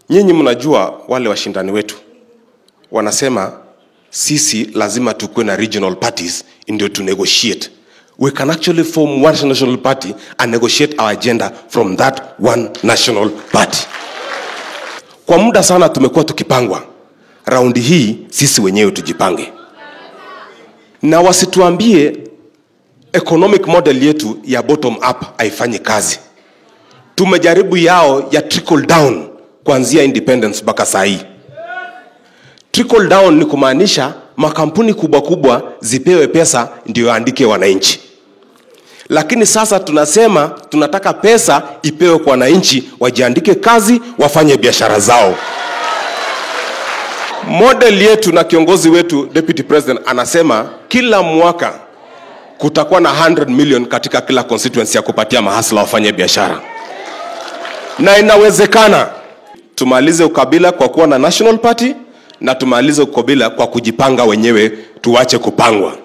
Nyinyi mnajua wale washindani wetu wanasema sisi lazima tukuwe na regional parties ndio to negotiate. We can actually form one national party and negotiate our agenda from that one national party. Kwa muda sana tumekuwa tukipangwa, raundi hii sisi wenyewe tujipange, na wasituambie economic model yetu ya bottom up haifanyi kazi. Tumejaribu yao ya trickle down kuanzia independence mpaka saa hii. Trickle down ni kumaanisha makampuni kubwa kubwa zipewe pesa ndio yaandike wananchi, lakini sasa tunasema tunataka pesa ipewe kwa wananchi, wajiandike kazi, wafanye biashara zao. Model yetu na kiongozi wetu Deputy President anasema kila mwaka kutakuwa na 100 million katika kila constituency ya kupatia mahasla wafanye biashara, na inawezekana tumalize ukabila kwa kuwa na national party na tumalize ukabila kwa kujipanga wenyewe, tuache kupangwa.